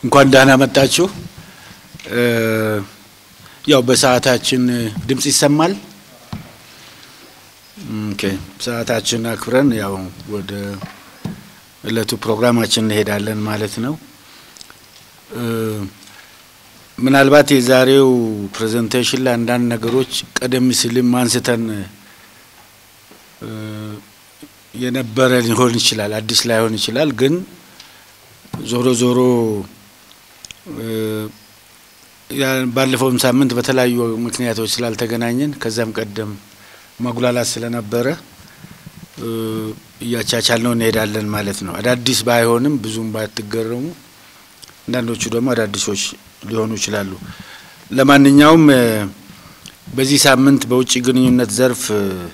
እንኳን ደህና መጣችሁ። ያው በሰዓታችን ድምጽ ይሰማል። ኦኬ፣ ሰዓታችን አክብረን ያው ወደ እለቱ ፕሮግራማችን እንሄዳለን ማለት ነው። ምናልባት የዛሬው ፕሬዘንቴሽን ላይ አንዳንድ ነገሮች ቀደም ሲልም አንስተን የነበረ ሊሆን ይችላል፣ አዲስ ላይሆን ይችላል። ግን ዞሮ ዞሮ ባለፈውም ሳምንት በተለያዩ ምክንያቶች ስላልተገናኘን ከዛም ቀደም ማጉላላት ስለነበረ እያቻቻል ነው እንሄዳለን ማለት ነው። አዳዲስ ባይሆንም ብዙም ባትገረሙ፣ አንዳንዶቹ ደግሞ አዳዲሶች ሊሆኑ ይችላሉ። ለማንኛውም በዚህ ሳምንት በውጭ ግንኙነት ዘርፍ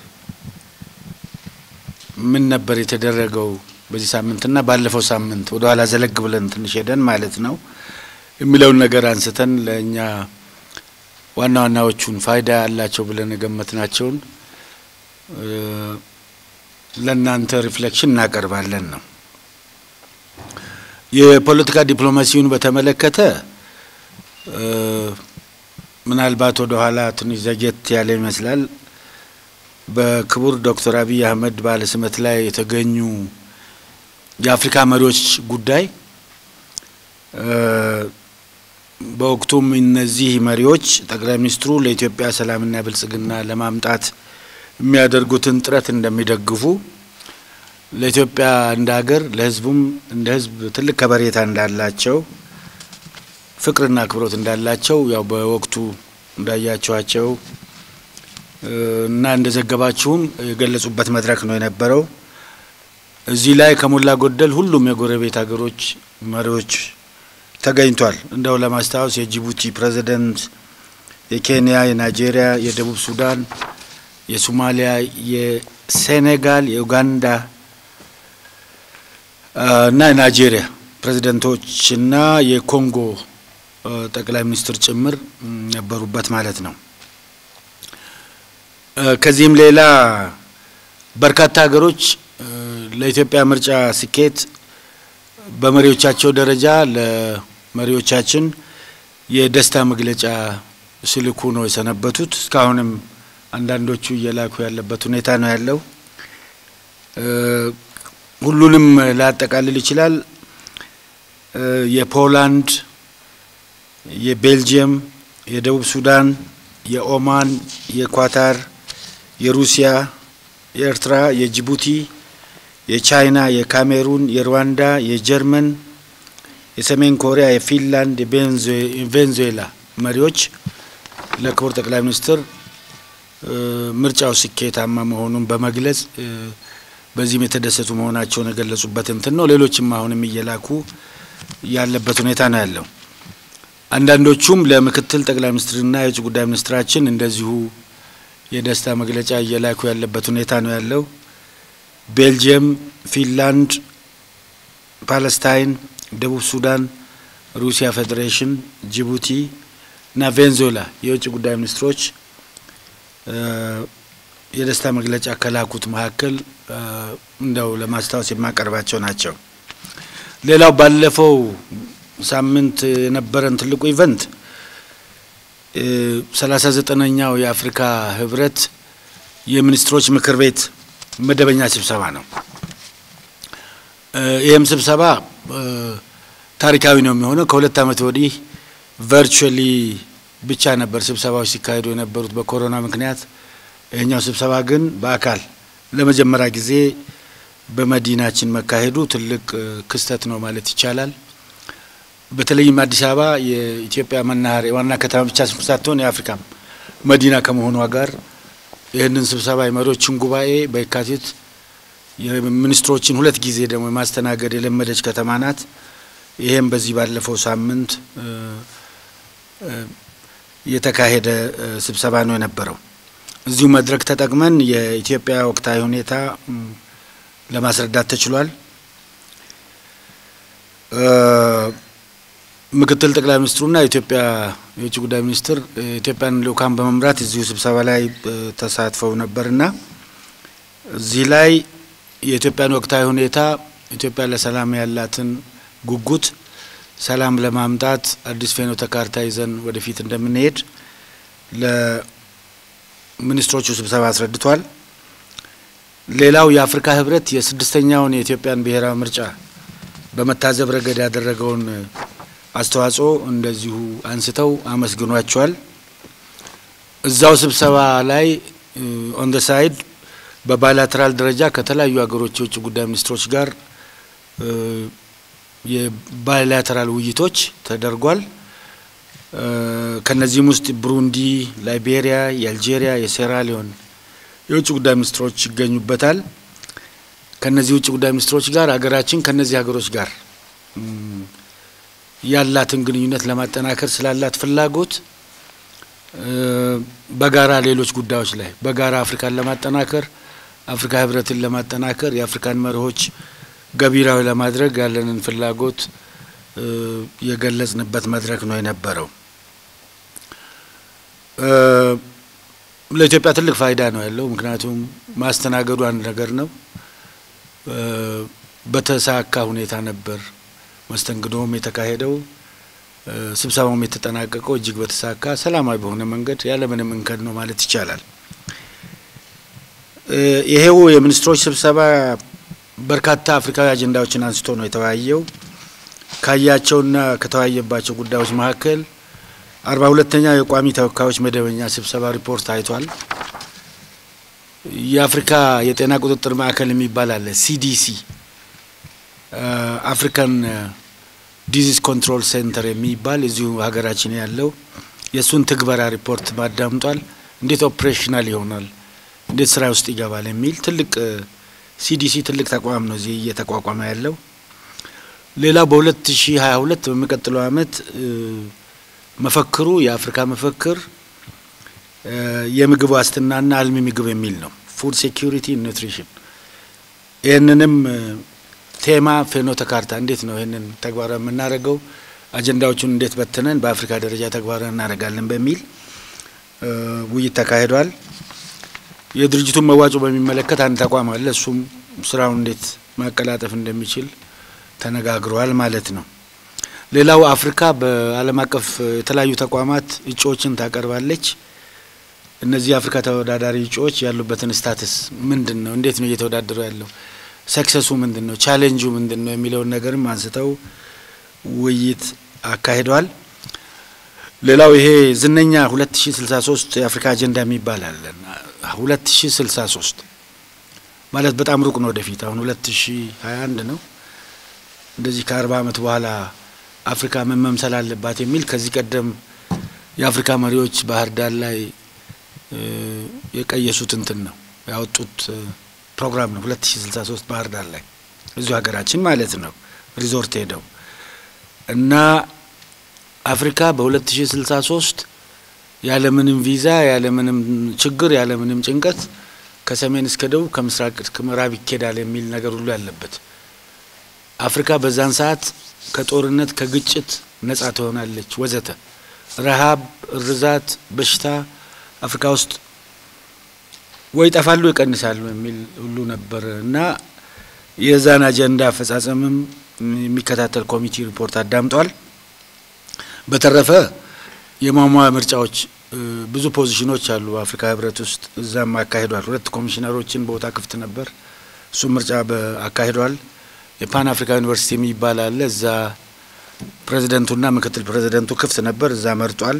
ምን ነበር የተደረገው በዚህ ሳምንትና ባለፈው ሳምንት ወደ ኋላ ዘለግ ብለን ትንሽ ሄደን ማለት ነው የሚለውን ነገር አንስተን ለእኛ ዋና ዋናዎቹን ፋይዳ ያላቸው ብለን የገመትናቸውን ለእናንተ ሪፍሌክሽን እናቀርባለን ነው። የፖለቲካ ዲፕሎማሲውን በተመለከተ ምናልባት ወደ ኋላ ትንሽ ዘጌት ያለ ይመስላል። በክቡር ዶክተር አብይ አህመድ ባለስመት ላይ የተገኙ የአፍሪካ መሪዎች ጉዳይ በወቅቱም እነዚህ መሪዎች ጠቅላይ ሚኒስትሩ ለኢትዮጵያ ሰላምና ብልጽግና ለማምጣት የሚያደርጉትን ጥረት እንደሚደግፉ ለኢትዮጵያ እንደ ሀገር ለሕዝቡም እንደ ሕዝብ ትልቅ ከበሬታ እንዳላቸው ፍቅርና አክብሮት እንዳላቸው ያው በወቅቱ እንዳያቸዋቸው እና እንደዘገባችሁም የገለጹበት መድረክ ነው የነበረው። እዚህ ላይ ከሞላ ጎደል ሁሉም የጎረቤት ሀገሮች መሪዎች ተገኝቷል። እንደው ለማስታወስ የጅቡቲ ፕሬዚደንት፣ የኬንያ፣ የናይጄሪያ፣ የደቡብ ሱዳን፣ የሶማሊያ፣ የሴኔጋል፣ የኡጋንዳ እና የናይጄሪያ ፕሬዚደንቶችና የኮንጎ ጠቅላይ ሚኒስትር ጭምር ነበሩበት ማለት ነው። ከዚህም ሌላ በርካታ ሀገሮች ለኢትዮጵያ ምርጫ ስኬት በመሪዎቻቸው ደረጃ ለመሪዎቻችን የደስታ መግለጫ ሲልኩ ነው የሰነበቱት። እስካሁንም አንዳንዶቹ እየላኩ ያለበት ሁኔታ ነው ያለው። ሁሉንም ላያጠቃልል ይችላል። የፖላንድ፣ የቤልጅየም፣ የደቡብ ሱዳን፣ የኦማን፣ የኳታር፣ የሩሲያ፣ የኤርትራ፣ የጅቡቲ የቻይና፣ የካሜሩን፣ የሩዋንዳ፣ የጀርመን፣ የሰሜን ኮሪያ፣ የፊንላንድ፣ የቬንዙዌላ መሪዎች ለክቡር ጠቅላይ ሚኒስትር ምርጫው ስኬታማ መሆኑን በመግለጽ በዚህም የተደሰቱ መሆናቸውን የገለጹበት እንትን ነው። ሌሎችም አሁንም እየላኩ ያለበት ሁኔታ ነው ያለው። አንዳንዶቹም ለምክትል ጠቅላይ ሚኒስትርና የውጭ ጉዳይ ሚኒስትራችን እንደዚሁ የደስታ መግለጫ እየላኩ ያለበት ሁኔታ ነው ያለው። ቤልጅየም፣ ፊንላንድ፣ ፓለስታይን፣ ደቡብ ሱዳን፣ ሩሲያ ፌዴሬሽን፣ ጅቡቲ እና ቬንዙዌላ የውጭ ጉዳይ ሚኒስትሮች የደስታ መግለጫ ከላኩት መካከል እንደው ለማስታወስ የማቀርባቸው ናቸው። ሌላው ባለፈው ሳምንት የነበረን ትልቁ ኢቨንት ሰላሳ ዘጠነኛው የአፍሪካ ህብረት የሚኒስትሮች ምክር ቤት መደበኛ ስብሰባ ነው። ይህም ስብሰባ ታሪካዊ ነው የሚሆነው። ከሁለት ዓመት ወዲህ ቨርቹዋሊ ብቻ ነበር ስብሰባዎች ሲካሄዱ የነበሩት በኮሮና ምክንያት። ይህኛው ስብሰባ ግን በአካል ለመጀመሪያ ጊዜ በመዲናችን መካሄዱ ትልቅ ክስተት ነው ማለት ይቻላል። በተለይም አዲስ አበባ የኢትዮጵያ መናኸሪያ ዋና ከተማ ብቻ ሳትሆን የአፍሪካም መዲና ከመሆኗ ጋር ይህንን ስብሰባ የመሪዎችን ጉባኤ በየካቲት የሚኒስትሮችን ሁለት ጊዜ ደግሞ የማስተናገድ የለመደች ከተማ ናት። ይህም በዚህ ባለፈው ሳምንት የተካሄደ ስብሰባ ነው የነበረው። እዚሁ መድረክ ተጠቅመን የኢትዮጵያ ወቅታዊ ሁኔታ ለማስረዳት ተችሏል። ምክትል ጠቅላይ ሚኒስትሩና የኢትዮጵያ የውጭ ጉዳይ ሚኒስትር የኢትዮጵያን ልኡካን በመምራት እዚሁ ስብሰባ ላይ ተሳትፈው ነበርና እዚህ ላይ የኢትዮጵያን ወቅታዊ ሁኔታ ኢትዮጵያ ለሰላም ያላትን ጉጉት ሰላም ለማምጣት አዲስ ፍኖተ ካርታ ይዘን ወደፊት እንደምንሄድ ለሚኒስትሮቹ ስብሰባ አስረድቷል። ሌላው የአፍሪካ ህብረት የስድስተኛውን የኢትዮጵያን ብሔራዊ ምርጫ በመታዘብ ረገድ ያደረገውን አስተዋጽኦ እንደዚሁ አንስተው አመስግኗቸዋል። እዛው ስብሰባ ላይ ኦን ደ ሳይድ በባይላተራል ደረጃ ከተለያዩ ሀገሮች የውጭ ጉዳይ ሚኒስትሮች ጋር የባይላተራል ውይይቶች ተደርጓል። ከነዚህም ውስጥ ብሩንዲ፣ ላይቤሪያ፣ የአልጄሪያ፣ የሴራሊዮን የውጭ ጉዳይ ሚኒስትሮች ይገኙበታል። ከነዚህ ውጭ ጉዳይ ሚኒስትሮች ጋር ሀገራችን ከነዚህ ሀገሮች ጋር ያላትን ግንኙነት ለማጠናከር ስላላት ፍላጎት በጋራ ሌሎች ጉዳዮች ላይ በጋራ አፍሪካን ለማጠናከር አፍሪካ ህብረትን ለማጠናከር የአፍሪካን መርሆች ገቢራዊ ለማድረግ ያለንን ፍላጎት የገለጽንበት መድረክ ነው የነበረው። ለኢትዮጵያ ትልቅ ፋይዳ ነው ያለው። ምክንያቱም ማስተናገዱ አንድ ነገር ነው። በተሳካ ሁኔታ ነበር መስተንግዶም የተካሄደው። ስብሰባውም የተጠናቀቀው እጅግ በተሳካ ሰላማዊ በሆነ መንገድ ያለምንም እንከን ነው ማለት ይቻላል። ይሄው የሚኒስትሮች ስብሰባ በርካታ አፍሪካዊ አጀንዳዎችን አንስቶ ነው የተወያየው። ካያቸውና ከተወያየባቸው ጉዳዮች መካከል አርባ ሁለተኛው የቋሚ ተወካዮች መደበኛ ስብሰባ ሪፖርት አይቷል። የአፍሪካ የጤና ቁጥጥር ማዕከል የሚባል አለ ሲዲሲ አፍሪካን ዲዚዝ ኮንትሮል ሴንተር የሚባል እዚሁ ሀገራችን ያለው የእሱን ትግበራ ሪፖርት ማዳምጧል። እንዴት ኦፕሬሽናል ይሆናል፣ እንዴት ስራ ውስጥ ይገባል የሚል ትልቅ ሲዲሲ ትልቅ ተቋም ነው እዚህ እየተቋቋመ ያለው። ሌላው በሁለት ሺ ሀያ ሁለት በሚቀጥለው አመት መፈክሩ የአፍሪካ መፈክር የምግብ ዋስትናና አልሚ ምግብ የሚል ነው። ፉድ ሴኪሪቲ ኒውትሪሽን። ይህንንም ቴማ ፍኖተ ካርታ እንዴት ነው ይህንን ተግባራዊ የምናደርገው፣ አጀንዳዎቹን እንዴት በትነን በአፍሪካ ደረጃ ተግባራዊ እናደርጋለን በሚል ውይይት ተካሂዷል። የድርጅቱን መዋጮ በሚመለከት አንድ ተቋም አለ። እሱም ስራውን እንዴት ማቀላጠፍ እንደሚችል ተነጋግረዋል ማለት ነው። ሌላው አፍሪካ በዓለም አቀፍ የተለያዩ ተቋማት እጩዎችን ታቀርባለች። እነዚህ የአፍሪካ ተወዳዳሪ እጩዎች ያሉበትን ስታትስ ምንድን ነው? እንዴት ነው እየተወዳደሩ ያለው? ሰክሰሱ ምንድን ነው? ቻሌንጁ ምንድን ነው? የሚለውን ነገርም አንስተው ውይይት አካሂደዋል። ሌላው ይሄ ዝነኛ ሁለት ሺ ስልሳ ሶስት የአፍሪካ አጀንዳ የሚባል አለን። ሁለት ሺ ስልሳ ሶስት ማለት በጣም ሩቅ ነው ወደፊት። አሁን ሁለት ሺ ሀያ አንድ ነው። እንደዚህ ከአርባ አመት በኋላ አፍሪካ ምን መምሰል አለባት የሚል ከዚህ ቀደም የአፍሪካ መሪዎች ባህር ዳር ላይ የቀየሱት እንትን ነው ያወጡት ፕሮግራም ነው። ሁለት ሺ ስልሳ ሶስት ባህር ዳር ላይ እዚሁ ሀገራችን ማለት ነው ሪዞርት ሄደው እና አፍሪካ በሁለት ሺ ስልሳ ሶስት ያለምንም ቪዛ ያለምንም ችግር ያለምንም ጭንቀት ከሰሜን እስከ ደቡብ ከምስራቅ እስከ ምዕራብ ይኬዳል የሚል ነገር ሁሉ ያለበት አፍሪካ በዛን ሰዓት ከጦርነት ከግጭት ነጻ ትሆናለች ወዘተ ረሃብ፣ እርዛት፣ በሽታ አፍሪካ ውስጥ ወይ ይጠፋሉ ይቀንሳሉ የሚል ሁሉ ነበር እና የዛን አጀንዳ አፈጻጸምም የሚከታተል ኮሚቴ ሪፖርት አዳምጧል። በተረፈ የሟሟ ምርጫዎች ብዙ ፖዚሽኖች አሉ በአፍሪካ ህብረት ውስጥ እዛም አካሂዷል። ሁለት ኮሚሽነሮችን ቦታ ክፍት ነበር። እሱም ምርጫ አካሂዷል። የፓን አፍሪካ ዩኒቨርሲቲ የሚባል አለ። እዛ ፕሬዚደንቱና ምክትል ፕሬዚደንቱ ክፍት ነበር። እዛ መርጧል።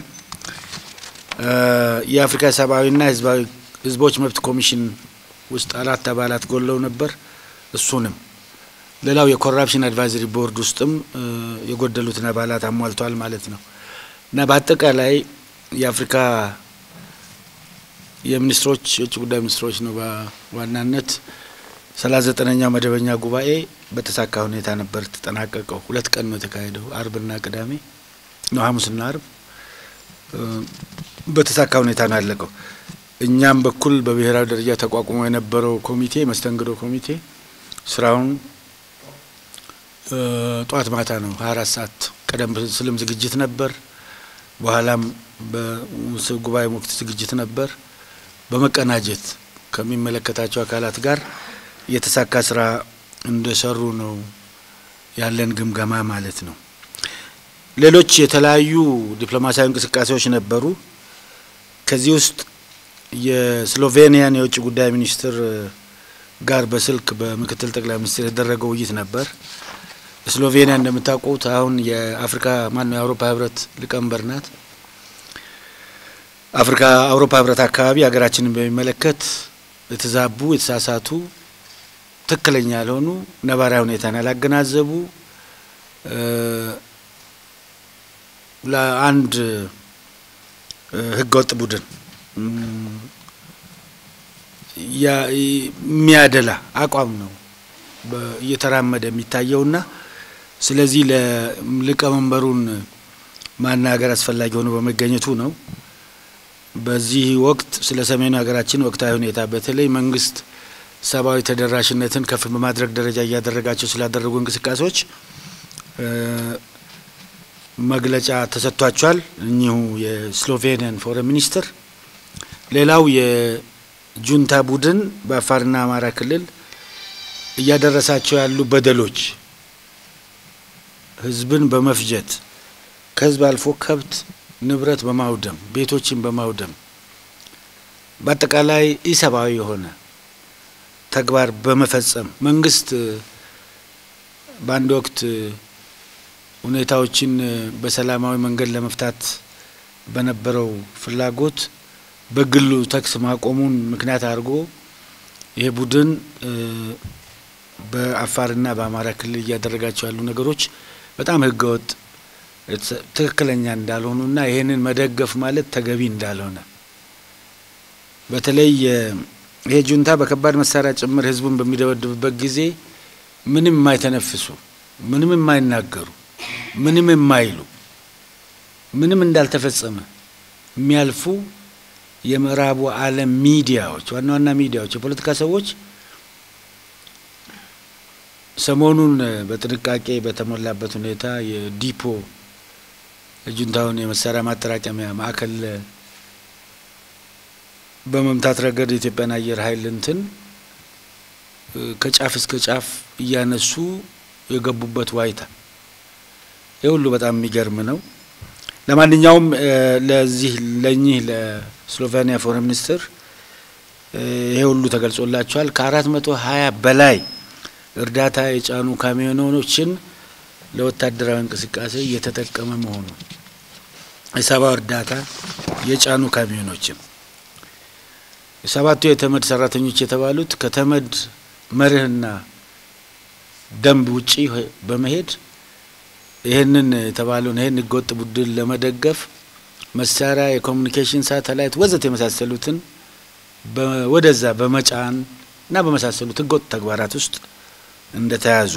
የአፍሪካ ሰብአዊና ህዝቦች መብት ኮሚሽን ውስጥ አራት አባላት ጎለው ነበር። እሱንም ሌላው የኮራፕሽን አድቫይዘሪ ቦርድ ውስጥም የጎደሉትን አባላት አሟልተዋል ማለት ነው እና በአጠቃላይ የአፍሪካ የሚኒስትሮች የውጭ ጉዳይ ሚኒስትሮች ነው በዋናነት ሰላሳ ዘጠነኛው መደበኛ ጉባኤ በተሳካ ሁኔታ ነበር ተጠናቀቀው። ሁለት ቀን ነው የተካሄደው፣ አርብና ቅዳሜ ነው፣ ሐሙስና አርብ በተሳካ ሁኔታ ነው ያለቀው። እኛም በኩል በብሔራዊ ደረጃ ተቋቁሞ የነበረው ኮሚቴ መስተንግዶ ኮሚቴ ስራውን ጠዋት ማታ ነው ሀያ አራት ሰዓት ቀደም ስልም ዝግጅት ነበር። በኋላም በጉባኤ ወቅት ዝግጅት ነበር። በመቀናጀት ከሚመለከታቸው አካላት ጋር የተሳካ ስራ እንደሰሩ ነው ያለን ግምገማ ማለት ነው። ሌሎች የተለያዩ ዲፕሎማሲያዊ እንቅስቃሴዎች ነበሩ። ከዚህ ውስጥ የስሎቬኒያን የውጭ ጉዳይ ሚኒስትር ጋር በስልክ በምክትል ጠቅላይ ሚኒስትር የተደረገው ውይይት ነበር። ስሎቬኒያ እንደምታውቁት አሁን የአፍሪካ ማነው የአውሮፓ ህብረት ሊቀመንበር ናት። አፍሪካ አውሮፓ ህብረት አካባቢ ሀገራችንን በሚመለከት የተዛቡ የተሳሳቱ ትክክለኛ ያልሆኑ ነባራዊ ሁኔታን ያላገናዘቡ ለአንድ ህገወጥ ቡድን የሚያደላ አቋም ነው እየተራመደ የሚታየውና ስለዚህ ለሊቀመንበሩን ማናገር አስፈላጊ ሆኖ በመገኘቱ ነው። በዚህ ወቅት ስለ ሰሜኑ ሀገራችን ወቅታዊ ሁኔታ በተለይ መንግስት ሰብአዊ ተደራሽነትን ከፍ በማድረግ ደረጃ እያደረጋቸው ስላደረጉ እንቅስቃሴዎች መግለጫ ተሰጥቷቸዋል። እኚሁ የስሎቬኒያን ፎረን ሚኒስትር። ሌላው የጁንታ ቡድን በአፋርና አማራ ክልል እያደረሳቸው ያሉ በደሎች ህዝብን በመፍጀት ከህዝብ አልፎ ከብት ንብረት በማውደም ቤቶችን በማውደም በአጠቃላይ ኢሰብአዊ የሆነ ተግባር በመፈጸም መንግስት በአንድ ወቅት ሁኔታዎችን በሰላማዊ መንገድ ለመፍታት በነበረው ፍላጎት በግሉ ተኩስ ማቆሙን ምክንያት አድርጎ ይሄ ቡድን በአፋርና በአማራ ክልል እያደረጋቸው ያሉ ነገሮች በጣም ህገወጥ ትክክለኛ እንዳልሆኑና ይህንን መደገፍ ማለት ተገቢ እንዳልሆነ በተለይ ይሄ ጁንታ በከባድ መሳሪያ ጭምር ህዝቡን በሚደበድብበት ጊዜ ምንም የማይተነፍሱ ምንም የማይናገሩ ምንም የማይሉ ምንም እንዳልተፈጸመ የሚያልፉ የምዕራቡ ዓለም ሚዲያዎች ዋና ዋና ሚዲያዎች የፖለቲካ ሰዎች ሰሞኑን በጥንቃቄ በተሞላበት ሁኔታ የዲፖ የጁንታውን የመሳሪያ ማጠራቀሚያ ማዕከል በመምታት ረገድ የኢትዮጵያን አየር ኃይል እንትን ከጫፍ እስከ ጫፍ እያነሱ የገቡበት ዋይታ ይህ ሁሉ በጣም የሚገርም ነው። ለማንኛውም ለዚህ ለእኚህ ለስሎቬኒያ ፎረን ሚኒስትር ይሄ ሁሉ ተገልጾላቸዋል። ከአራት መቶ ሀያ በላይ እርዳታ የጫኑ ካሚዮኖችን ለወታደራዊ እንቅስቃሴ እየተጠቀመ መሆኑ የሰብአዊ እርዳታ የጫኑ ካሚዮኖችን የሰባቱ የተመድ ሰራተኞች የተባሉት ከተመድ መርህና ደንብ ውጪ በመሄድ ይህንን የተባለውን ይህን ህገወጥ ቡድን ለመደገፍ መሳሪያ፣ የኮሚኒኬሽን ሳተላይት ወዘት የመሳሰሉትን ወደዛ በመጫን እና በመሳሰሉት ህገወጥ ተግባራት ውስጥ እንደተያዙ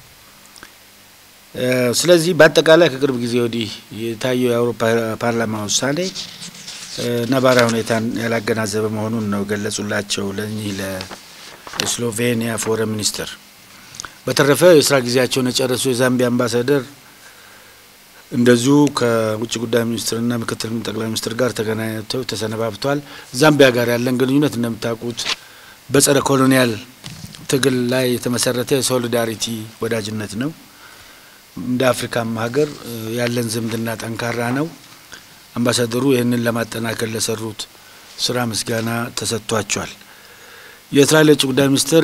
ስለዚህ በአጠቃላይ ከቅርብ ጊዜ ወዲህ የታየው የአውሮፓ ፓርላማ ውሳኔ ነባራዊ ሁኔታን ያላገናዘበ መሆኑን ነው ገለጹላቸው ለእኚህ ለስሎቬኒያ ፎረን ሚኒስትር። በተረፈ የስራ ጊዜያቸውን የጨረሱ የዛምቢያ አምባሳደር እንደዚሁ ከውጭ ጉዳይ ሚኒስትርና ምክትል ጠቅላይ ሚኒስትር ጋር ተገናኝተው ተሰነባብቷል። ዛምቢያ ጋር ያለን ግንኙነት እንደምታውቁት በጸረ ኮሎኒያል ትግል ላይ የተመሰረተ የሶሊዳሪቲ ወዳጅነት ነው። እንደ አፍሪካም ሀገር ያለን ዝምድና ጠንካራ ነው። አምባሳደሩ ይህንን ለማጠናከር ለሰሩት ስራ ምስጋና ተሰጥቷቸዋል። የእስራኤል የውጭ ጉዳይ ሚኒስትር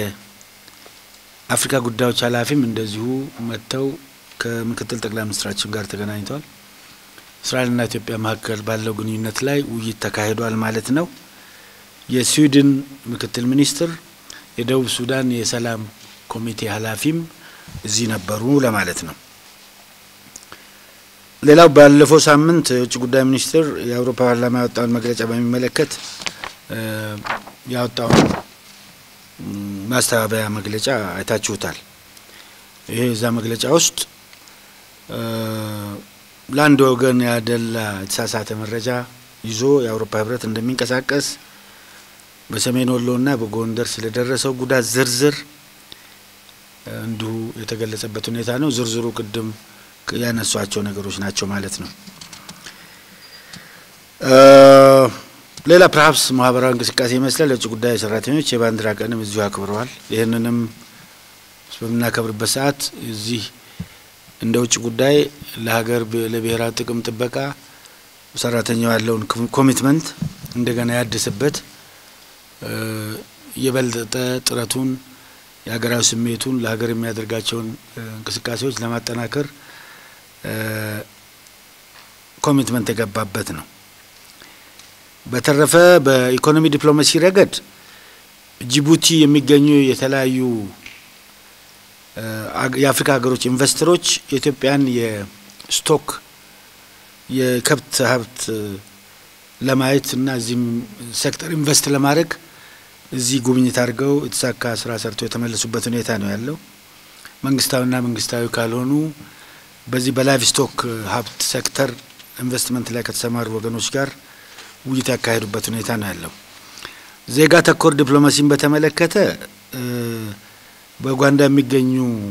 የአፍሪካ ጉዳዮች ኃላፊም እንደዚሁ መጥተው ከምክትል ጠቅላይ ሚኒስትራችን ጋር ተገናኝተዋል። እስራኤልና ኢትዮጵያ መካከል ባለው ግንኙነት ላይ ውይይት ተካሂዷል ማለት ነው። የስዊድን ምክትል ሚኒስትር፣ የደቡብ ሱዳን የሰላም ኮሚቴ ኃላፊም እዚህ ነበሩ ለማለት ነው። ሌላው ባለፈው ሳምንት የውጭ ጉዳይ ሚኒስትር የአውሮፓ ፓርላማ ያወጣውን መግለጫ በሚመለከት ያወጣውን ማስተባበያ መግለጫ አይታችሁታል። ይሄ እዛ መግለጫ ውስጥ ለአንድ ወገን ያደላ የተሳሳተ መረጃ ይዞ የአውሮፓ ህብረት እንደሚንቀሳቀስ በሰሜን ወሎና በጎንደር ስለደረሰው ጉዳት ዝርዝር እንዲሁ የተገለጸበት ሁኔታ ነው። ዝርዝሩ ቅድም ያነሷቸው ነገሮች ናቸው ማለት ነው። ሌላ ፕርሀፕስ ማህበራዊ እንቅስቃሴ ይመስላል። የውጭ ጉዳይ ሰራተኞች የባንዲራ ቀንም እዚሁ አክብረዋል። ይህንንም በምናከብርበት ሰዓት እዚህ እንደ ውጭ ጉዳይ ለሀገር ለብሔራዊ ጥቅም ጥበቃ ሰራተኛው ያለውን ኮሚትመንት እንደገና ያድስበት የበለጠ ጥረቱን የሀገራዊ ስሜቱን ለሀገር የሚያደርጋቸውን እንቅስቃሴዎች ለማጠናከር ኮሚትመንት የገባበት ነው። በተረፈ በኢኮኖሚ ዲፕሎማሲ ረገድ ጅቡቲ የሚገኙ የተለያዩ የአፍሪካ ሀገሮች ኢንቨስተሮች የኢትዮጵያን የስቶክ የከብት ሀብት ለማየት እና እዚህም ሴክተር ኢንቨስት ለማድረግ እዚህ ጉብኝት አድርገው የተሳካ ስራ ሰርተው የተመለሱበት ሁኔታ ነው ያለው። መንግስታዊና መንግስታዊ ካልሆኑ በዚህ በላይቭ ስቶክ ሀብት ሴክተር ኢንቨስትመንት ላይ ከተሰማሩ ወገኖች ጋር ውይይት ያካሄዱበት ሁኔታ ነው ያለው። ዜጋ ተኮር ዲፕሎማሲን በተመለከተ በኡጋንዳ የሚገኙ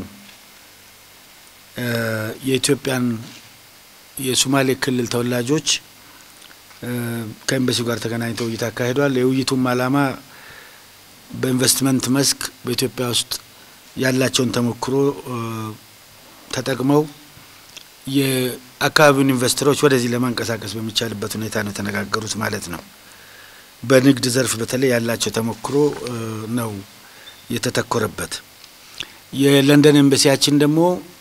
የኢትዮጵያን የሶማሌ ክልል ተወላጆች ከኤምባሲው ጋር ተገናኝተው ውይይት አካሂዷል። የውይይቱም ዓላማ በኢንቨስትመንት መስክ በኢትዮጵያ ውስጥ ያላቸውን ተሞክሮ ተጠቅመው የአካባቢውን ኢንቨስተሮች ወደዚህ ለማንቀሳቀስ በሚቻልበት ሁኔታ ነው የተነጋገሩት ማለት ነው። በንግድ ዘርፍ በተለይ ያላቸው ተሞክሮ ነው የተተኮረበት። የለንደን ኤምባሲያችን ደግሞ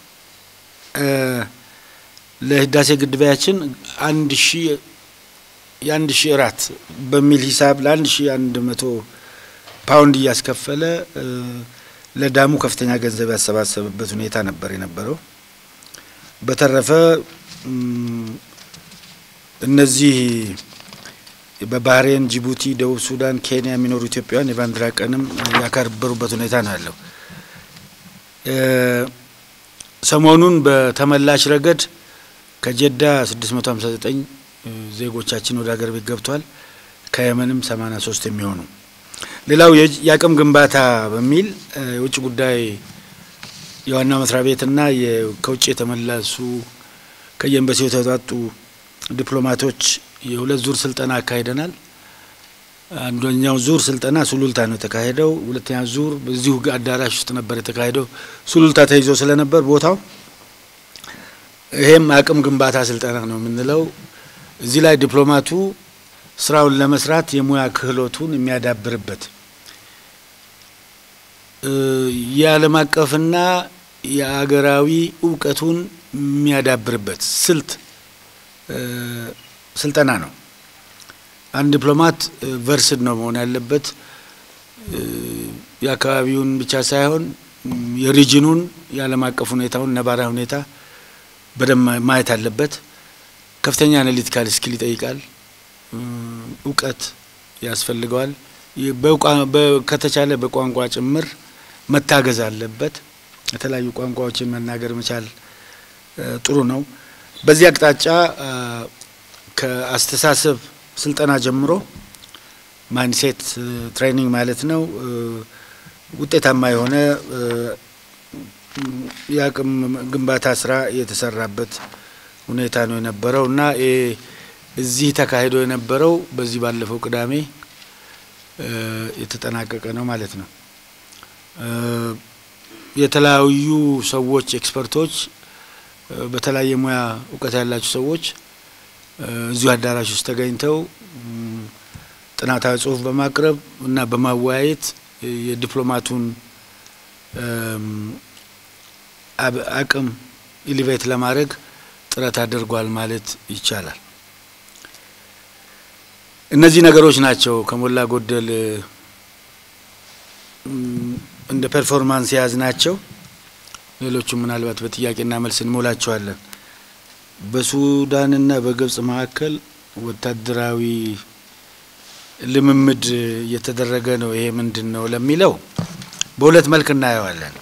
ለህዳሴ ግድባያችን አንድ ሺ የአንድ ሺ እራት በሚል ሂሳብ ለአንድ ሺ አንድ መቶ ፓውንድ እያስከፈለ ለዳሙ ከፍተኛ ገንዘብ ያሰባሰበበት ሁኔታ ነበር የነበረው። በተረፈ እነዚህ በባህሬን፣ ጅቡቲ፣ ደቡብ ሱዳን፣ ኬንያ የሚኖሩ ኢትዮጵያውያን የባንዲራ ቀንም ያከበሩበት ሁኔታ ነው ያለው። ሰሞኑን በተመላሽ ረገድ ከጀዳ 659 ዜጎቻችን ወደ ሀገር ቤት ገብቷል። ከየመንም 83 የሚሆኑ ሌላው የአቅም ግንባታ በሚል የውጭ ጉዳይ የዋናው መስሪያ ቤትና ከውጭ የተመለሱ ከየኤምባሲው የተውጣጡ ዲፕሎማቶች የሁለት ዙር ስልጠና አካሂደናል። አንደኛው ዙር ስልጠና ሱሉልታ ነው የተካሄደው። ሁለተኛ ዙር በዚሁ አዳራሽ ውስጥ ነበር የተካሄደው። ሱሉልታ ተይዞ ስለነበር ቦታው ይሄም አቅም ግንባታ ስልጠና ነው የምንለው። እዚህ ላይ ዲፕሎማቱ ስራውን ለመስራት የሙያ ክህሎቱን የሚያዳብርበት የዓለም አቀፍና የአገራዊ እውቀቱን የሚያዳብርበት ስልት ስልጠና ነው። አንድ ዲፕሎማት ቨርስድ ነው መሆን ያለበት። የአካባቢውን ብቻ ሳይሆን የሪጅኑን የዓለም አቀፍ ሁኔታውን ነባራዊ ሁኔታ በደንብ ማየት አለበት። ከፍተኛ አናሊቲካል ስኪል ይጠይቃል። እውቀት ያስፈልገዋል። ከተቻለ በቋንቋ ጭምር መታገዝ አለበት። የተለያዩ ቋንቋዎችን መናገር መቻል ጥሩ ነው። በዚህ አቅጣጫ ከአስተሳሰብ ስልጠና ጀምሮ ማይንድሴት ትሬኒንግ ማለት ነው ውጤታማ የሆነ የአቅም ግንባታ ስራ የተሰራበት ሁኔታ ነው የነበረው እና እዚህ ተካሂዶ የነበረው በዚህ ባለፈው ቅዳሜ የተጠናቀቀ ነው ማለት ነው። የተለያዩ ሰዎች ኤክስፐርቶች፣ በተለያየ ሙያ እውቀት ያላቸው ሰዎች እዚሁ አዳራሽ ውስጥ ተገኝተው ጥናታዊ ጽሑፍ በማቅረብ እና በማወያየት የዲፕሎማቱን አቅም ኢሊቬት ለማድረግ ጥረት አድርጓል ማለት ይቻላል። እነዚህ ነገሮች ናቸው ከሞላ ጎደል እንደ ፐርፎርማንስ የያዝ ናቸው። ሌሎቹም ምናልባት በጥያቄና መልስ እንሞላቸዋለን። በሱዳንና በግብጽ መካከል ወታደራዊ ልምምድ እየተደረገ ነው። ይሄ ምንድን ነው ለሚለው በሁለት መልክ እናየዋለን።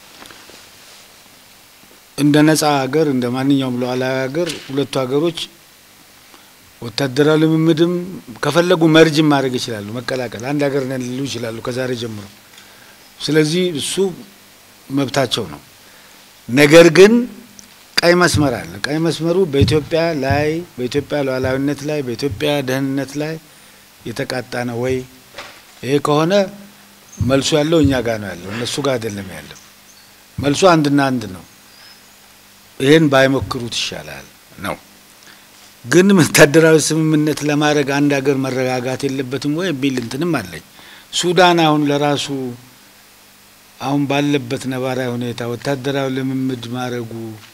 እንደ ነጻ ሀገር እንደ ማንኛውም ሉዓላዊ ሀገር ሁለቱ ሀገሮች ወታደራዊ ልምምድም ከፈለጉ መርጅም ማድረግ ይችላሉ፣ መቀላቀል አንድ ሀገር ነን ሊሉ ይችላሉ ከዛሬ ጀምሮ። ስለዚህ እሱ መብታቸው ነው። ነገር ግን ቀይ መስመር አለ። ቀይ መስመሩ በኢትዮጵያ ላይ በኢትዮጵያ ሉዓላዊነት ላይ በኢትዮጵያ ደህንነት ላይ የተቃጣ ነው ወይ? ይሄ ከሆነ መልሱ ያለው እኛ ጋር ነው ያለው፣ እነሱ ጋር አይደለም ያለው። መልሱ አንድና አንድ ነው። ይህን ባይሞክሩት ይሻላል ነው። ግን ወታደራዊ ስምምነት ለማድረግ አንድ ሀገር መረጋጋት የለበትም ወይ የሚል እንትንም አለኝ። ሱዳን አሁን ለራሱ አሁን ባለበት ነባራዊ ሁኔታ ወታደራዊ ልምምድ ማድረጉ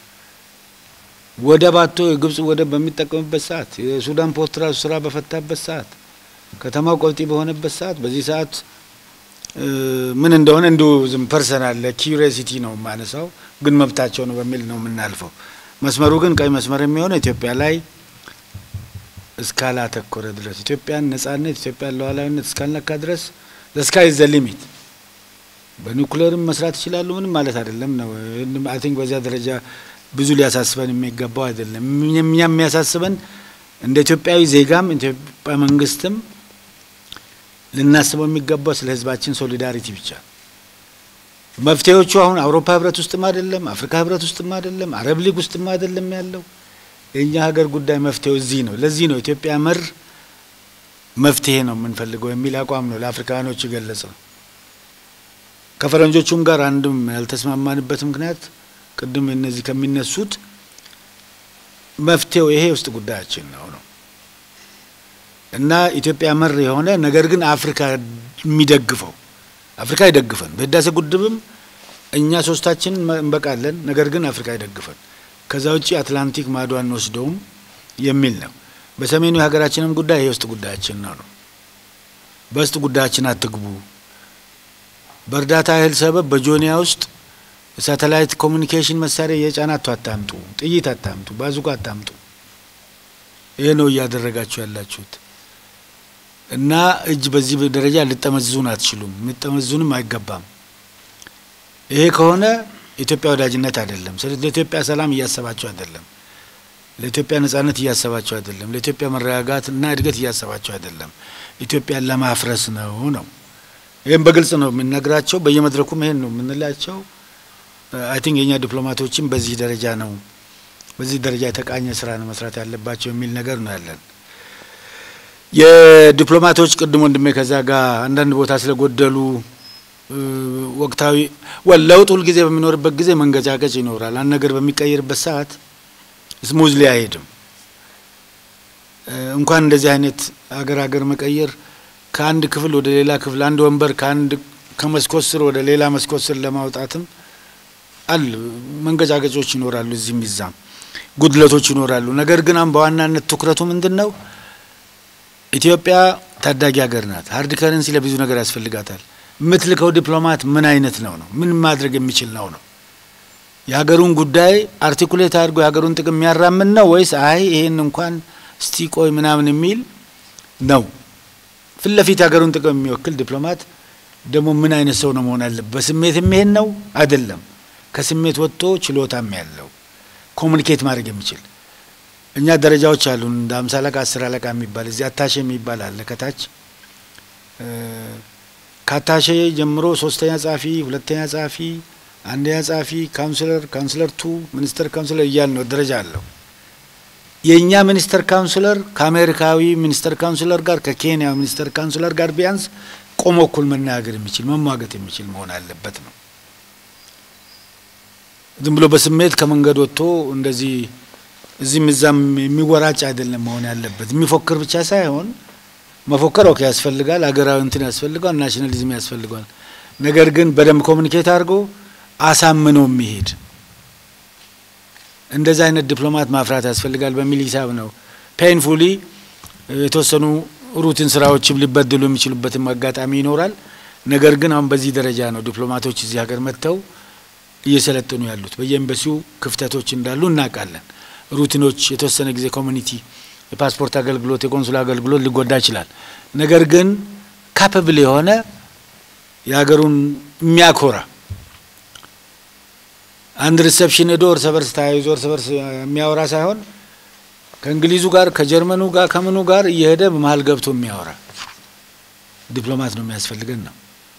ወደብ አጥቶ የግብጽ ወደብ በሚጠቀምበት ሰዓት የሱዳን ፖርት ራሱ ስራ በፈታበት ሰዓት ከተማው ቆልጢ በሆነበት ሰዓት በዚህ ሰዓት ምን እንደሆነ እንዲሁ ዝም ፐርሰናል ለኪዩሪሲቲ ነው የማነሳው፣ ግን መብታቸው ነው በሚል ነው የምናልፈው። መስመሩ ግን ቀይ መስመር የሚሆነው ኢትዮጵያ ላይ እስካላተኮረ ድረስ ኢትዮጵያን ነጻነት ኢትዮጵያን ሉዓላዊነት እስካልነካ ድረስ ለስካይ ዘ ሊሚት በኒውክሌርም መስራት ይችላሉ። ምንም ማለት አይደለም ነው። አይ ቲንክ በዚያ ደረጃ ብዙ ሊያሳስበን የሚገባው አይደለም። እኛ የሚያሳስበን እንደ ኢትዮጵያዊ ዜጋም ኢትዮጵያ መንግስትም ልናስበው የሚገባው ስለ ህዝባችን ሶሊዳሪቲ ብቻ። መፍትሄዎቹ አሁን አውሮፓ ህብረት ውስጥም አይደለም፣ አፍሪካ ህብረት ውስጥም አይደለም፣ አረብ ሊግ ውስጥም አይደለም ያለው የእኛ ሀገር ጉዳይ መፍትሄው እዚህ ነው። ለዚህ ነው ኢትዮጵያ መር መፍትሄ ነው የምንፈልገው የሚል አቋም ነው ለአፍሪካኖች የገለጸው። ከፈረንጆቹም ጋር አንድም ያልተስማማንበት ምክንያት ቅድም እነዚህ ከሚነሱት መፍትሄው ይሄ ውስጥ ጉዳያችን ነው ነው እና ኢትዮጵያ መር የሆነ ነገር ግን አፍሪካ የሚደግፈው አፍሪካ ይደግፈን። በህዳሴ ግድብም እኛ ሶስታችን እንበቃለን፣ ነገር ግን አፍሪካ ይደግፈን። ከዛ ውጭ አትላንቲክ ማዶ አንወስደውም የሚል ነው። በሰሜኑ የሀገራችንም ጉዳይ ይሄ ውስጥ ጉዳያችን ነው ነው በውስጥ ጉዳያችን አትግቡ። በእርዳታ እህል ሰበብ በጆኒያ ውስጥ ሳተላይት ኮሚኒኬሽን መሳሪያ የጫናቱ አታምጡ፣ ጥይት አታምጡ፣ ባዙቃ አታምጡ። ይሄ ነው እያደረጋችሁ ያላችሁት እና እጅ በዚህ ደረጃ ልጠመዝዙን አትችሉም፣ ልጠመዝዙንም አይገባም። ይሄ ከሆነ ኢትዮጵያ ወዳጅነት አይደለም። ስለዚህ ለኢትዮጵያ ሰላም እያሰባችሁ አይደለም፣ ለኢትዮጵያ ነጻነት እያሰባችሁ አይደለም፣ ለኢትዮጵያ መረጋጋት እና እድገት እያሰባችሁ አይደለም። ኢትዮጵያን ለማፍረስ ነው ነው ይህም በግልጽ ነው የምንነግራቸው። በየመድረኩም ይሄን ነው የምንላቸው። አይ ቲንክ የእኛ ዲፕሎማቶችም በዚህ ደረጃ ነው በዚህ ደረጃ የተቃኘ ስራ ነው መስራት ያለባቸው የሚል ነገር ነው ያለን። የዲፕሎማቶች ቅድም ወንድሜ ከዛ ጋር አንዳንድ ቦታ ስለጎደሉ ወቅታዊ ለውጥ ሁልጊዜ በሚኖርበት ጊዜ መንገጫገጭ ይኖራል። አንድ ነገር በሚቀየርበት ሰዓት ስሙዝሊ አይሄድም። እንኳን እንደዚህ አይነት አገር አገር መቀየር ከአንድ ክፍል ወደ ሌላ ክፍል አንድ ወንበር ከአንድ ከመስኮት ስር ወደ ሌላ መስኮት ስር ለማውጣትም አል መንገጫገጮች ይኖራሉ። እዚህም ይዛም ጉድለቶች ይኖራሉ። ነገር ግን አሁን በዋናነት ትኩረቱ ምንድን ነው? ኢትዮጵያ ታዳጊ ሀገር ናት። ሀርድ ከረንሲ ለብዙ ነገር ያስፈልጋታል። የምትልከው ዲፕሎማት ምን አይነት ነው ነው ምን ማድረግ የሚችል ነው ነው የሀገሩን ጉዳይ አርቲኩሌት አድርጎ የሀገሩን ጥቅም የሚያራምን ነው ወይስ አይ ይሄን እንኳን እስቲ ቆይ ምናምን የሚል ነው? ፊት ለፊት የሀገሩን ጥቅም የሚወክል ዲፕሎማት ደግሞ ምን አይነት ሰው ነው መሆን አለበት? በስሜት የሚሄድ ነው አይደለም። ከስሜት ወጥቶ ችሎታም ያለው ኮሚኒኬት ማድረግ የሚችል እኛ ደረጃዎች አሉ። እንደ አምሳ አለቃ አስር አለቃ የሚባል እዚህ አታሼ የሚባል አለ ከታች ከአታሼ ጀምሮ ሶስተኛ ጸሐፊ፣ ሁለተኛ ጸሐፊ፣ አንደኛ ጸሐፊ፣ ካውንስለር፣ ካውንስለር ቱ፣ ሚኒስተር ካውንስለር እያል ነው ደረጃ አለው። የእኛ ሚኒስተር ካውንስለር ከአሜሪካዊ ሚኒስተር ካውንስለር ጋር ከኬንያ ሚኒስተር ካውንስለር ጋር ቢያንስ ቆሞ እኩል መናገር የሚችል መሟገት የሚችል መሆን አለበት ነው። ዝም ብሎ በስሜት ከመንገድ ወጥቶ እንደዚህ እዚህም እዛም የሚወራጭ አይደለም መሆን ያለበት። የሚፎክር ብቻ ሳይሆን መፎከር ኦኬ ያስፈልጋል፣ ሀገራዊ እንትን ያስፈልገዋል፣ ናሽናሊዝም ያስፈልገዋል። ነገር ግን በደንብ ኮሚኒኬት አድርጎ አሳምኖ የሚሄድ እንደዚህ አይነት ዲፕሎማት ማፍራት ያስፈልጋል በሚል ሂሳብ ነው። ፔንፉሊ የተወሰኑ ሩቲን ስራዎችም ሊበድሉ የሚችሉበትም አጋጣሚ ይኖራል። ነገር ግን አሁን በዚህ ደረጃ ነው ዲፕሎማቶች እዚህ ሀገር መጥተው እየሰለጠኑ ያሉት። በየኤምባሲው ክፍተቶች እንዳሉ እናውቃለን። ሩቲኖች የተወሰነ ጊዜ ኮሚኒቲ የፓስፖርት አገልግሎት የቆንሱላ አገልግሎት ሊጎዳ ይችላል። ነገር ግን ካፐብል የሆነ የሀገሩን የሚያኮራ አንድ ሪሰፕሽን ሄዶ እርስ በርስ ተያይዞ እርስ በርስ የሚያወራ ሳይሆን ከእንግሊዙ ጋር ከጀርመኑ ጋር ከምኑ ጋር እየሄደ በመሀል ገብቶ የሚያወራ ዲፕሎማት ነው የሚያስፈልገን ነው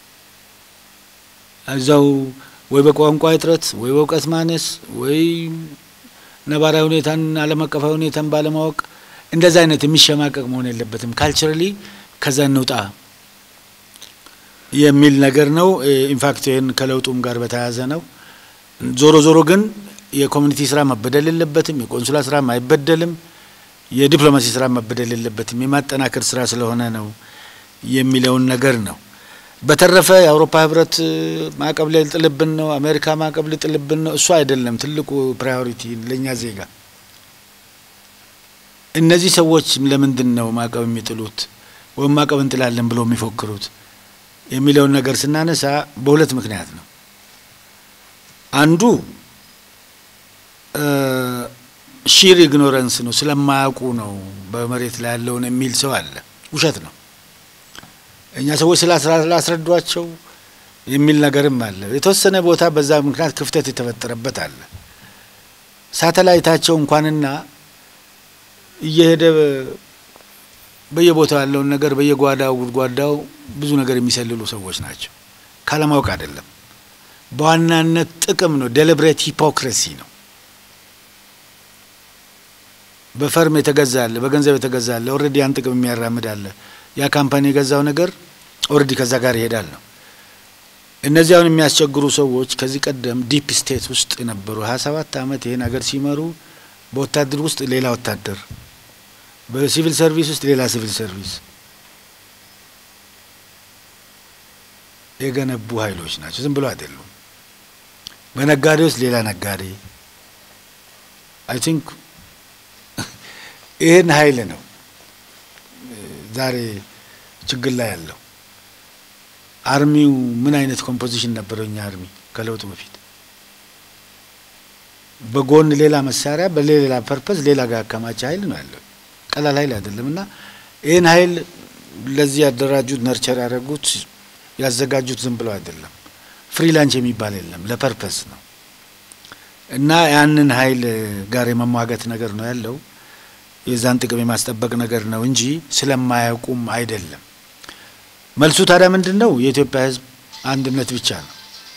እዛው ወይ በቋንቋ እጥረት ወይ በእውቀት ማነስ ወይ ነባራዊ ሁኔታን ዓለም አቀፋዊ ሁኔታን ባለማወቅ እንደዛ አይነት የሚሸማቀቅ መሆን የለበትም። ካልቸራሊ ከዛ እንውጣ የሚል ነገር ነው። ኢንፋክት ይህን ከለውጡም ጋር በተያያዘ ነው። ዞሮ ዞሮ ግን የኮሚኒቲ ስራ መበደል የለበትም። የቆንሱላ ስራ አይበደልም። የዲፕሎማሲ ስራ መበደል የለበትም። የማጠናከር ስራ ስለሆነ ነው የሚለውን ነገር ነው። በተረፈ የአውሮፓ ህብረት ማዕቀብ ሊጥልብን ነው፣ አሜሪካ ማዕቀብ ሊጥልብን ነው። እሱ አይደለም ትልቁ ፕራዮሪቲ ለእኛ ዜጋ። እነዚህ ሰዎች ለምንድን ነው ማዕቀብ የሚጥሉት ወይም ማዕቀብ እንጥላለን ብሎ የሚፎክሩት የሚለውን ነገር ስናነሳ በሁለት ምክንያት ነው። አንዱ ሺር ኢግኖረንስ ነው፣ ስለማያውቁ ነው በመሬት ላይ ያለውን የሚል ሰው አለ። ውሸት ነው። እኛ ሰዎች ስላስረዷቸው የሚል ነገርም አለ። የተወሰነ ቦታ በዛ ምክንያት ክፍተት የተፈጠረበት አለ። ሳተላይታቸው እንኳንና እየሄደ በየቦታው ያለውን ነገር በየጓዳው ጉድጓዳው ብዙ ነገር የሚሰልሉ ሰዎች ናቸው። ካለማወቅ አይደለም። በዋናነት ጥቅም ነው። ዴሊብሬት ሂፖክሬሲ ነው። በፈርም የተገዛ አለ፣ በገንዘብ የተገዛ አለ። ኦልሬዲ ያን ጥቅም የሚያራምድ አለ። ያ ካምፓኒ የገዛው ነገር ኦልሬዲ ከዛ ጋር ይሄዳል ነው። እነዚህ አሁን የሚያስቸግሩ ሰዎች ከዚህ ቀደም ዲፕ ስቴት ውስጥ የነበሩ ሀያ ሰባት አመት ይሄን ሀገር ሲመሩ በወታደር ውስጥ ሌላ ወታደር፣ በሲቪል ሰርቪስ ውስጥ ሌላ ሲቪል ሰርቪስ የገነቡ ኃይሎች ናቸው። ዝም ብሎ አይደሉም። በነጋዴ ውስጥ ሌላ ነጋዴ አይ ቲንክ ይህን ኃይል ነው ዛሬ ችግር ላይ ያለው። አርሚው ምን አይነት ኮምፖዚሽን ነበረው? እኛ አርሚ ከለውጡ በፊት በጎን ሌላ መሳሪያ በሌላ ፐርፐዝ ሌላ ጋር ያከማቸ ኃይል ነው ያለው። ቀላል ኃይል አይደለም። እና ይህን ኃይል ለዚህ ያደራጁት ነርቸር ያደረጉት ያዘጋጁት ዝም ብለው አይደለም። ፍሪላንች የሚባል የለም፣ ለፐርፐስ ነው። እና ያንን ኃይል ጋር የመሟገት ነገር ነው ያለው። የዛን ጥቅም የማስጠበቅ ነገር ነው እንጂ ስለማያውቁም አይደለም። መልሱ ታዲያ ምንድን ነው? የኢትዮጵያ ሕዝብ አንድነት ብቻ ነው።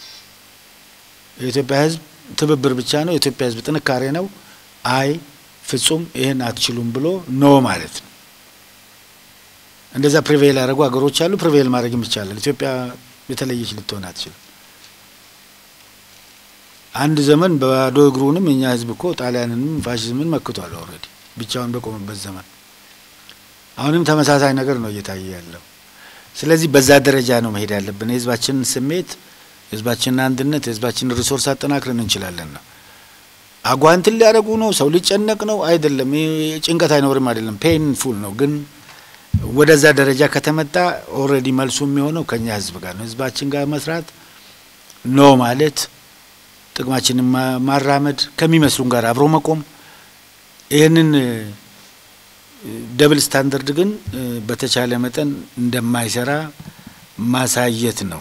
የኢትዮጵያ ሕዝብ ትብብር ብቻ ነው። የኢትዮጵያ ሕዝብ ጥንካሬ ነው። አይ ፍጹም ይህን አትችሉም ብሎ ኖ ማለት ነው። እንደዛ ፕሪቬል ያደረጉ ሀገሮች አሉ። ፕሪቬል ማድረግም ይቻላል። ኢትዮጵያ የተለየች ልትሆን አትችልም። አንድ ዘመን በባዶ እግሩንም የኛ ሕዝብ እኮ ጣሊያንንም ፋሽዝምን መክቷል ኦልሬዲ ብቻውን በቆመበት ዘመን። አሁንም ተመሳሳይ ነገር ነው እየታየ ያለው። ስለዚህ በዛ ደረጃ ነው መሄድ ያለብን። የህዝባችንን ስሜት፣ የህዝባችንን አንድነት፣ የህዝባችንን ሪሶርስ አጠናክረን እንችላለን ነው። አጓንትን ሊያደርጉ ነው፣ ሰው ሊጨነቅ ነው አይደለም። ጭንቀት አይኖርም አይደለም፣ ፔንፉል ነው። ግን ወደዛ ደረጃ ከተመጣ ኦልሬዲ መልሱ የሚሆነው ከኛ ህዝብ ጋር ነው። ህዝባችን ጋር መስራት ኖ ማለት፣ ጥቅማችንን ማራመድ፣ ከሚመስሉን ጋር አብሮ መቆም ይህንን ደብል ስታንዳርድ ግን በተቻለ መጠን እንደማይሰራ ማሳየት ነው።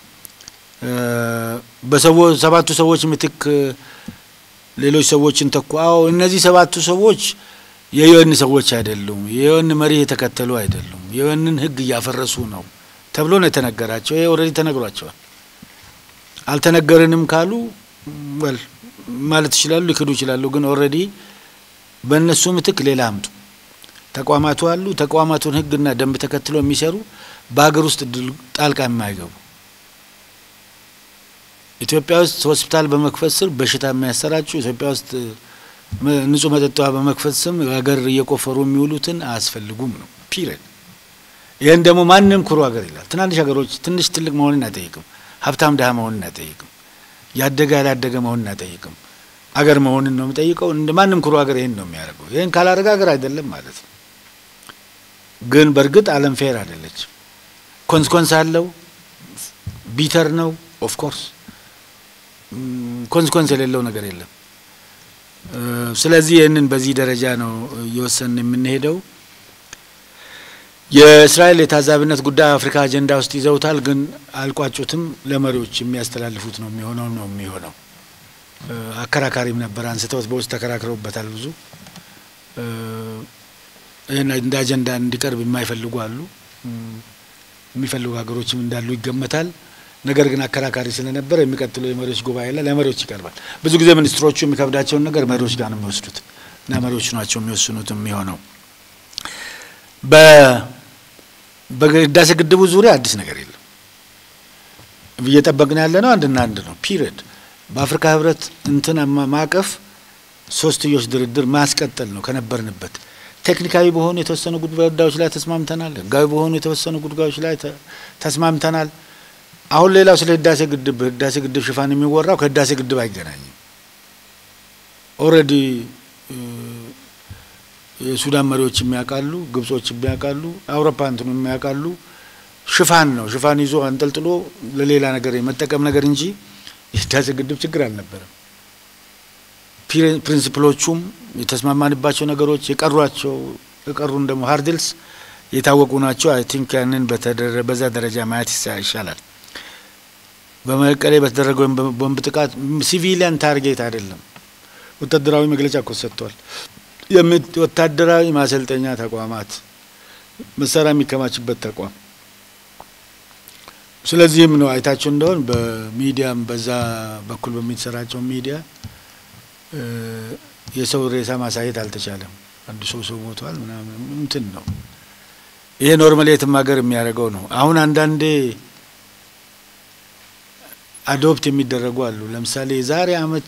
በሰባቱ ሰዎች ምትክ ሌሎች ሰዎችን ተኩ። አዎ እነዚህ ሰባቱ ሰዎች የዩኤን ሰዎች አይደሉም። የዩኤን መሪ የተከተሉ አይደሉም። የዩኤንን ህግ እያፈረሱ ነው ተብሎ ነው የተነገራቸው። ይሄ ኦልሬዲ ተነግሯቸዋል። አልተነገርንም ካሉ ወል ማለት ይችላሉ፣ ሊክዱ ይችላሉ። ግን ኦልሬዲ በእነሱ ምትክ ሌላ አምጡ። ተቋማቱ አሉ። ተቋማቱን ህግና ደንብ ተከትሎ የሚሰሩ በሀገር ውስጥ ጣልቃ የማይገቡ ኢትዮጵያ ውስጥ ሆስፒታል በመክፈት ስር በሽታ የሚያሰራጩ ኢትዮጵያ ውስጥ ንጹህ መጠጥ ውሃ በመክፈት ስም ሀገር እየቆፈሩ የሚውሉትን አያስፈልጉም ነው ፒሪድ። ይህን ደግሞ ማንም ኩሩ ሀገር ይላል። ትናንሽ ሀገሮች ትንሽ ትልቅ መሆንን አይጠይቅም። ሀብታም ድሀ መሆንን አይጠይቅም። ያደገ ያላደገ መሆንን አይጠይቅም። አገር መሆንን ነው የሚጠይቀው። እንደ ማንም ኩሩ ሀገር ይህን ነው የሚያደርገው። ይህን ካላደረገ ሀገር አይደለም ማለት ነው። ግን በእርግጥ ዓለም ፌር አይደለችም። ኮንስኮንስ አለው። ቢተር ነው ኦፍ ኮርስ ኮንስኮንስ የሌለው ነገር የለም። ስለዚህ ይህንን በዚህ ደረጃ ነው እየወሰን የምንሄደው። የእስራኤል የታዛቢነት ጉዳይ አፍሪካ አጀንዳ ውስጥ ይዘውታል፣ ግን አልቋጩትም። ለመሪዎች የሚያስተላልፉት ነው የሚሆነው ነው የሚሆነው። አከራካሪም ነበር፣ አንስተውት በውስጥ ተከራክረውበታል ብዙ። ይህን እንደ አጀንዳ እንዲቀርብ የማይፈልጉ አሉ፣ የሚፈልጉ ሀገሮችም እንዳሉ ይገመታል። ነገር ግን አከራካሪ ስለነበረ የሚቀጥለው የመሪዎች ጉባኤ ላይ ለመሪዎች ይቀርባል። ብዙ ጊዜ ሚኒስትሮቹ የሚከብዳቸውን ነገር መሪዎች ጋር ነው የሚወስዱት እና መሪዎቹ ናቸው የሚወስኑት የሚሆነው። በህዳሴ ግድቡ ዙሪያ አዲስ ነገር የለም። እየጠበቅን ያለ ነው አንድና አንድ ነው ፒሪየድ። በአፍሪካ ህብረት እንትን ማዕቀፍ ሶስትዮሽ ድርድር ማስቀጠል ነው ከነበርንበት። ቴክኒካዊ በሆኑ የተወሰኑ ጉዳዮች ላይ ተስማምተናል። ህጋዊ በሆኑ የተወሰኑ ጉዳዮች ላይ ተስማምተናል። አሁን ሌላው ስለ ህዳሴ ግድብ ህዳሴ ግድብ ሽፋን የሚወራው ከህዳሴ ግድብ አይገናኝም። ኦልሬዲ የሱዳን መሪዎች የሚያውቃሉ፣ ግብጾች የሚያውቃሉ፣ አውሮፓ እንትኑ የሚያውቃሉ። ሽፋን ነው። ሽፋን ይዞ አንጠልጥሎ ለሌላ ነገር የመጠቀም ነገር እንጂ የህዳሴ ግድብ ችግር አልነበረም። ፕሪንሲፕሎቹም የተስማማንባቸው ነገሮች የቀሯቸው የቀሩን ደግሞ ሀርድልስ የታወቁ ናቸው። አይ ቲንክ ያንን በዛ ደረጃ ማየት ይሻላል። በመቀሌ በተደረገው ቦምብ ጥቃት ሲቪሊያን ታርጌት አይደለም። ወታደራዊ መግለጫ እኮ ሰጥቷል። ወታደራዊ ማሰልጠኛ ተቋማት፣ መሳሪያ የሚከማችበት ተቋም። ስለዚህም ነው አይታቸው እንደሆን በሚዲያም በዛ በኩል በሚሰራጨው ሚዲያ የሰው ሬሳ ማሳየት አልተቻለም። አንዱ ሰው ሰው ሞቷል ምናምን እንትን ነው። ይሄ ኖርማሊ የትም ሀገር የሚያደርገው ነው። አሁን አንዳንዴ አዶፕት የሚደረጉ አሉ። ለምሳሌ የዛሬ አመት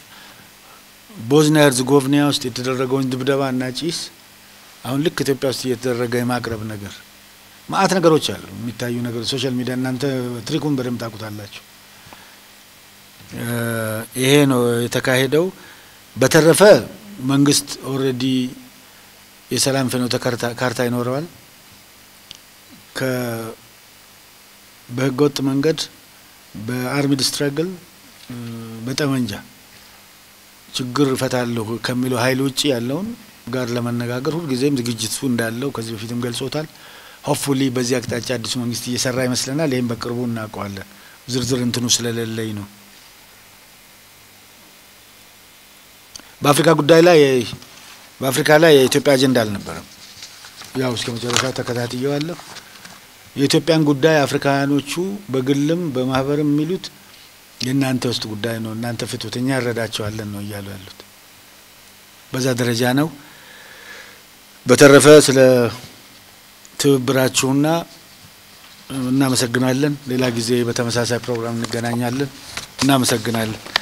ቦዝኒያ ሄርዝጎቭና ውስጥ የተደረገውን ድብደባ እና ጭስ አሁን ልክ ኢትዮጵያ ውስጥ እየተደረገ የማቅረብ ነገር ማአት ነገሮች አሉ የሚታዩ ነገር ሶሻል ሚዲያ እናንተ ትሪኩን በደንብ ታውቁታላችሁ። ይሄ ነው የተካሄደው። በተረፈ መንግስት ኦልሬዲ የሰላም ፍኖተ ካርታ ይኖረዋል። በህገወጥ መንገድ በአርሚድ ስትራግል በጠመንጃ ችግር እፈታለሁ ከሚለው ኃይል ውጭ ያለውን ጋር ለመነጋገር ሁልጊዜም ዝግጅቱ እንዳለው ከዚህ በፊትም ገልጾታል። ሆፕፉሊ በዚህ አቅጣጫ አዲሱ መንግስት እየሰራ ይመስለናል። ይህም በቅርቡ እናውቀዋለን። ዝርዝር እንትኑ ስለሌለኝ ነው። በአፍሪካ ጉዳይ ላይ በአፍሪካ ላይ የኢትዮጵያ አጀንዳ አልነበረም። ያው እስከ መጨረሻ ተከታትየዋለሁ። የኢትዮጵያን ጉዳይ አፍሪካውያኖቹ በግልም በማህበርም የሚሉት የእናንተ ውስጥ ጉዳይ ነው፣ እናንተ ፍቱት፣ እኛ እንረዳቸዋለን ነው እያሉ ያሉት። በዛ ደረጃ ነው። በተረፈ ስለ ትብብራችሁና እናመሰግናለን። ሌላ ጊዜ በተመሳሳይ ፕሮግራም እንገናኛለን። እናመሰግናለን።